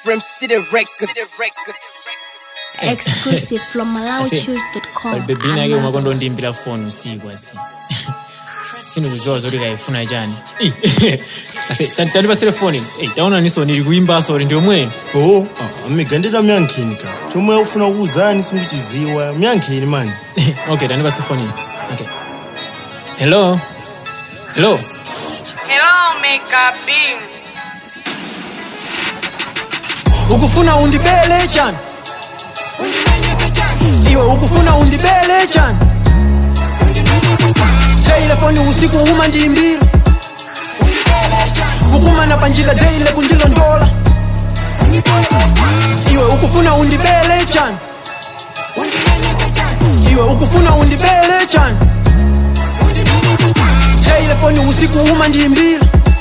from City Records. exclusive from malawichoose.com bebina yake umakondo ndimbira foni usiku asi sindikuziwa zoti kaifuna chani ase tandipa telefoni taona niso nili kuimba sori ndiomwe oh mmigandira myankheni ka chomwe ufuna kuwuzani simuchiziwa myankheni mani okay tandipa telefoni okay hello hello Hello, Mega Bean. ukufuna undibele chani iwe ukufuna undibele chani telefoni usiku uma ndimbira kukumana panjila deile kundilondola iwe ukufuna undibele chani iwe ukufuna undibele chani telefoni usiku uma ndimbira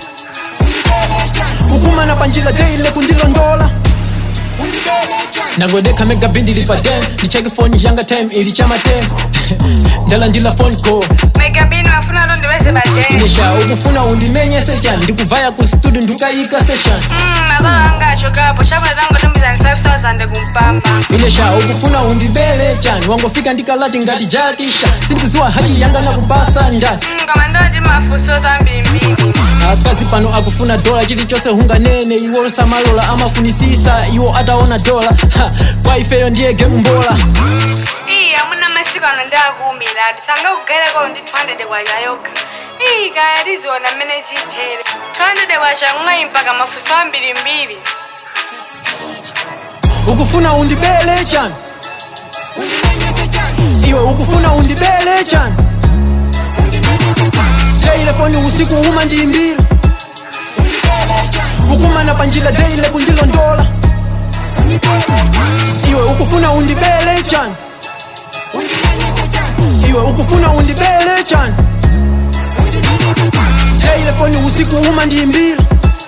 kukumana panjila deile kundilondola nagodeka mega bindi lipatem ndicheke foni yanga tem ili chama tem ndala ndila phone call Mega Bean wafuna ndo ndiweze baadaye. inesha ukufuna undimenyese chani ndikuvaya ku studio ndikayika session Mm, makolo anga ashokapo. Chapa zangu tumbizani 5000 kumpamba. inesha ukufuna undibele chani wangofika ndikalati ngati jakisha sindikuziwa hachi yanga nakubasa ndani Mm, kama ndo ndi mafuso zambimbiri. akazi pano akufuna dola chilichonse hunganene iwo samalola amafunisisa iwo ataona dola Ha, kwa ifeyo ndiye game mbola Iyi amuna masiku ano ndakumira. Disanga kugairako ndi 200 kwa yayoka. Iyi kaya liziona mmene zitere. 200 kwa chamwayi mpaka mafuso ambiri mbiri. ukufuna undibele chani iwe ukufuna undibele chani telefoni usiku uma ndimbira kukumana panjila deile kundilondola iwe ukufuna undibele chani iwe ukufuna undibele chani telefoni usiku uma ndimbira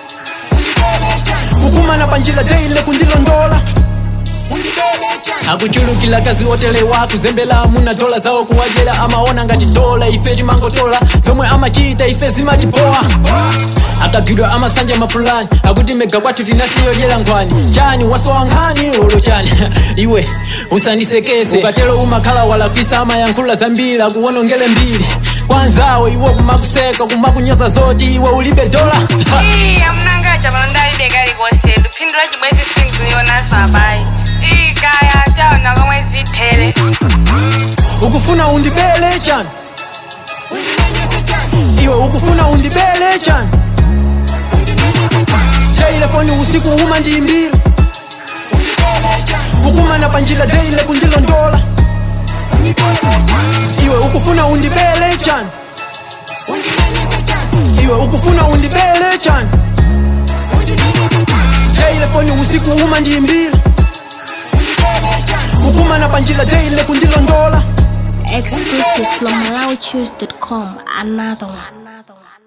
kukumana panjila deile kundilondola akuchulukila kazi otelewa kuzembela amuna dola zawo kuwajela amaona ngati dola ife timangotola zomwe amachita ife zimatipoa akagidwa amasanja mapulani akuti mega kwathu tinasiyodyera nkhwani chani wasowa nkhani olo chani iwe usandisekese ukatero umakhala walakwisa amayankhula zambiri akuwonongele mbiri kwanzawo iwo kumakuseka kumakunyoza zoti iwe ulibe dola Iyi amuna anga chapano ndalibe kalikonse. Duphindula chibwezi sindikuionaso abayi. Iyi kaya taona komwe zitere. ukufuna undibele chani iwe ukufuna undibele chani telefoni usiku uma ndimbira kukumana panjila deile kundilondola iwe ukufuna undibele chani iwe ukufuna undibele chani telefoni usiku uma ndimbira kukumana panjila deile kundilondola exclusive from malawichoose.com another one another one